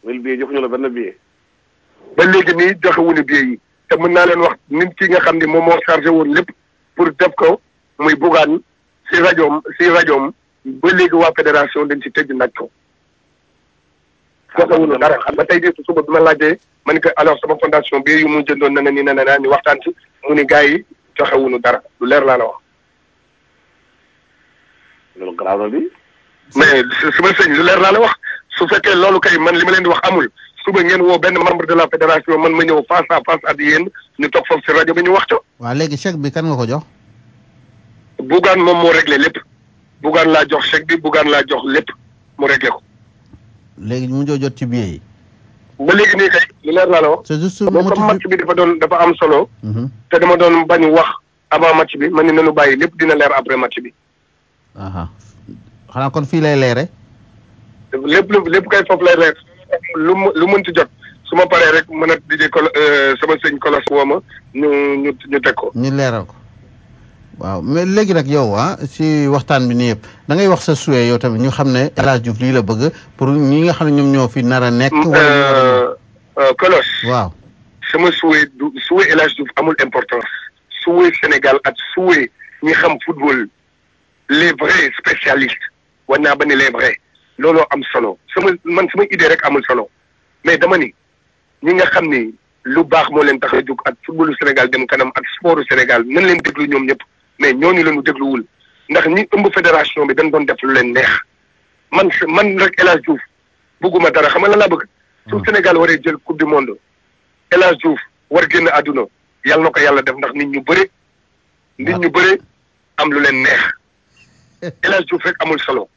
mille billet joxuñu la benn billet. ba léegi nii joxewuñu billet yi te mën naa leen wax nit ki nga xam ni moom moo chargé woon lépp pour def ko muy bugaan si rajoom si rajoom ba léegi waa fédération dañ ci tëj naj ko joxewuñu dara xam nga tey jii suba bi ma laajee ma ni que alors sama fondation bi yu mu jëndoon na ne ni ne naa ñu waxtaan ci mu ni gars yi joxewuñu dara lu leer laa la wax loolu garaaw na di. mais su su ma sëñ lu leer laa la wax su fekkee loolu kay man li ma leen di wax amul suba ngeen woo benn membre de la fédération man ma ñëw face à face ak yéen ñu toog foofu si rajo bi ñu wax co waaw léegi chèque bi kan nga ko jox. Bougane moom moo réglé lépp Bougane laa jox chèque bi Bougane laa jox lépp mu réglé ko léegi mu joo jot ci billet yi. ba léegi nii kay lu leer laa la wax c'est juste mais comme motif match bi dafa doon dafa am solo Mhm. te dama doon bañ wax avant match bi man ni nañu bàyyi lépp dina leer après match bi aha xanaa kon fii lay leere lépp lu lépp kay foofu lay leer lu mu lu mënti jot su ma paree rek mën a di kolo sama sëñ kolos woo ma ñu ñu ñu teg ko ñu leeral ko waaw mais léegi nag yow ah si waxtaan bi nii yëpp da ngay wax sa souhait yow tamit ñu xam ne El Hadj Diouf lii la bëgg pour ñi nga xam ne ñoom ñoo fi nar a nekk. wala ñu war a Euh, kolos ñëw. waaw sama souhait du souhait El Hadj Diouf amul importance souhait Sénégal ak souhait ñi xam football les vrais spécialistes war naa ba ni les vrais looloo am solo sama man sama idée rek amul solo mais dama ni ñi nga xam ni lu baax moo leen tax a jóg ak footballu Sénégal dem kanam ak sportu Sénégal nan leen déglu ñoom ñëpp mais ñooñu la ñu dégluwul ndax ñi ëmb fédération bi dañ doon def lu leen neex man man rek El Hadj Diouf bëgguma dara xam nga lan laa bëgg. su Sénégal waree jël coupe du monde El Hadj Diouf war génn àdduna yàlla na ko yàlla def ndax nit ñu bëre nit ñu bëre am lu leen neex El Hadj Diouf rek amul solo